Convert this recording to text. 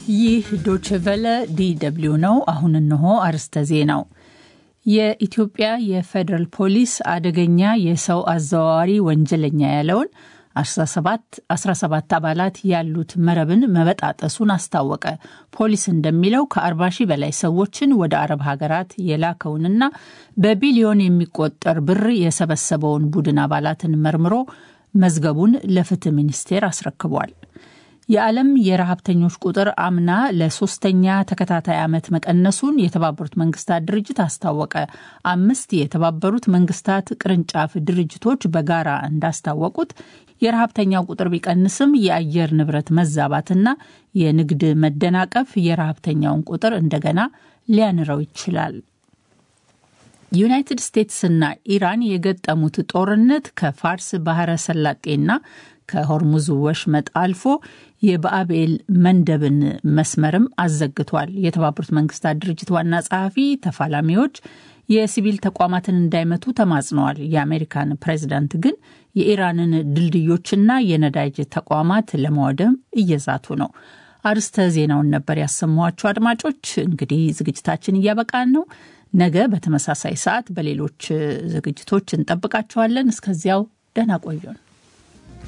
ይህ ዶችቨለ ዲደብሊው ነው። አሁን እንሆ አርስተ ዜናው። የኢትዮጵያ የፌዴራል ፖሊስ አደገኛ የሰው አዘዋዋሪ ወንጀለኛ ያለውን 17 አባላት ያሉት መረብን መበጣጠሱን አስታወቀ። ፖሊስ እንደሚለው ከ40 ሺህ በላይ ሰዎችን ወደ አረብ ሀገራት የላከውንና በቢሊዮን የሚቆጠር ብር የሰበሰበውን ቡድን አባላትን መርምሮ መዝገቡን ለፍትህ ሚኒስቴር አስረክቧል። የዓለም የረሃብተኞች ቁጥር አምና ለሶስተኛ ተከታታይ ዓመት መቀነሱን የተባበሩት መንግስታት ድርጅት አስታወቀ። አምስት የተባበሩት መንግስታት ቅርንጫፍ ድርጅቶች በጋራ እንዳስታወቁት የረሃብተኛው ቁጥር ቢቀንስም የአየር ንብረት መዛባትና የንግድ መደናቀፍ የረሃብተኛውን ቁጥር እንደገና ሊያንረው ይችላል። ዩናይትድ ስቴትስና ኢራን የገጠሙት ጦርነት ከፋርስ ባህረ ሰላጤና ከሆርሙዝ ወሽመጥ አልፎ የባአቤል መንደብን መስመርም አዘግቷል። የተባበሩት መንግስታት ድርጅት ዋና ጸሐፊ ተፋላሚዎች የሲቪል ተቋማትን እንዳይመቱ ተማጽነዋል። የአሜሪካን ፕሬዚዳንት ግን የኢራንን ድልድዮችና የነዳጅ ተቋማት ለማውደም እየዛቱ ነው። አርስተ ዜናውን ነበር ያሰማኋቸው። አድማጮች እንግዲህ ዝግጅታችን እያበቃን ነው። ነገ በተመሳሳይ ሰዓት በሌሎች ዝግጅቶች እንጠብቃችኋለን። እስከዚያው ደህና ቆዩን።